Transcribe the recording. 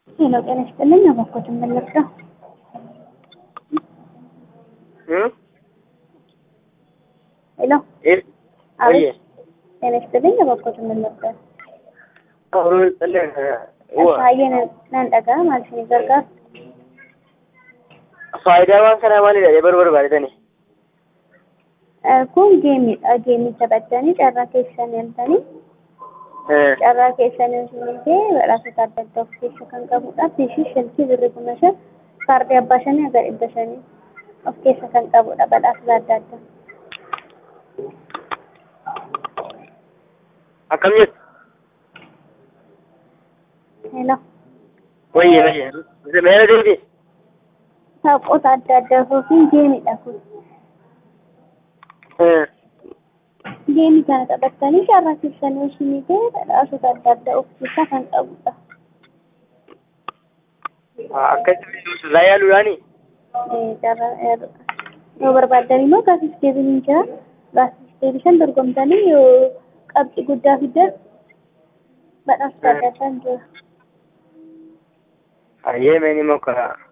ሄሎ ጤና ይስጥልኝ። አባኮት መለስካ ሄሎ አቤት። ጤና ይስጥልኝ። አባኮት መለስካ Baay'ee nan dhagaa maal isin gargaara? Faayidaa waan kanaa maalidha jedhee barbaadetani? Kun geemiidha. Geemii taphattanii carraa keessan yaaltanii carraa keessan yaaltanii badhaasota adda addaa of keessa kan qabudha. Fiishii shalkii birri kuma shan kaardii abbaa shanii haga dhibba shanii of keessa kan qabudha badhaasota adda addaa. Akkam jettu? Hello. Wayye wayye. Meera deebi? Taphoota adda addaa yookiin geemiidha kun. Geemii kana taphattanii carraa keessan yaaltanii badhaasota adda addaa of keessaa kan qabudha. Akkasitti sirraa yaaluudhaani? yoo barbaaddan immoo gaafis deebiin jira. Gaafis deebisan dorgomtanii yoo qabxii guddaa fiddan badhaasota adda addaan jira. Hayyee meeni mokkora.